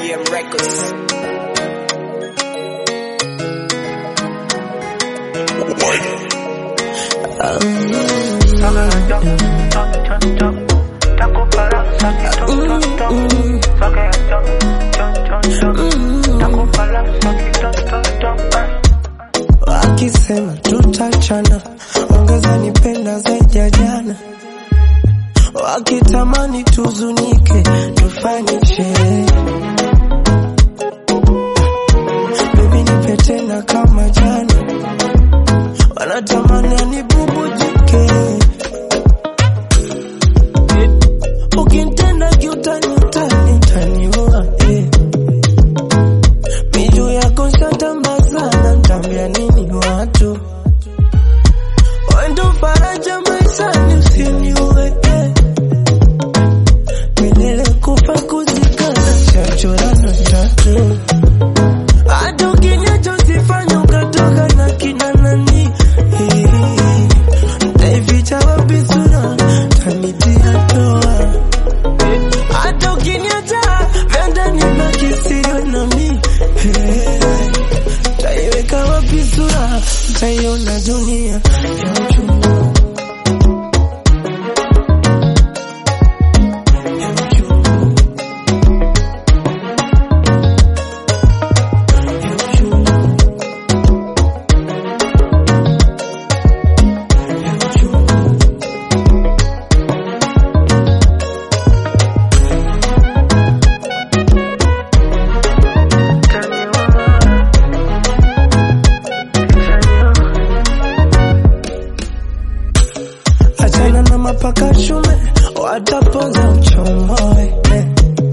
BM Records. Wakisema tutachana, ongeza nipenda zaidi ya jana. Wakitamani tuzunike, tufanye sherehe. Baby nipe tena kama jana, wanatamani anibubujike. Ukinitenda kiutani, utani, utaniua eh. Miju yako shatamba sana, ntaambia nini watu? Wendo faraja maishani, usiniue eh. Milele kufa kuzikana, shachorana tatu. Hata ukiniacha usifanye ukatoka na kina nani eh. Nitaificha wapi sura, tanitia toa hata ukiniacha vyanda nibaki siri nami Hey, taiweka wapi sura taiona dunia ya uchungu Ya uchungu. Ya uchungu. Ya uchungu. Achana na mapaka shume, watapoza uchomoe eh.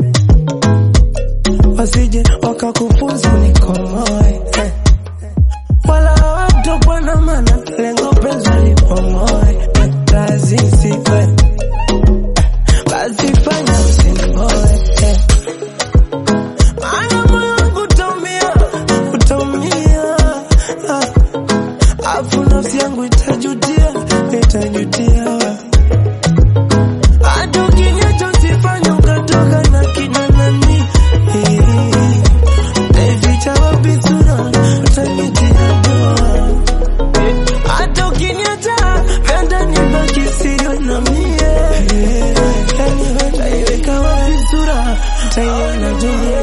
Wasije wakakufunza nikomoe eh. Wala watokwa na mana, lengo penzi lipomoe eh. Lazisi eh. Basi fanya usingoe eh. Maana moyo wangu utaumia, utaumia ah. Afu nafsi yangu itajutia, itajutia. Hata ukiniacha usifanye ukatoka na kina nani. Naificha wapi sura, utanitia doa. Hata ukiniacha vyanda nibaki siri na mie. Taiweka wapi sura, taiona dunia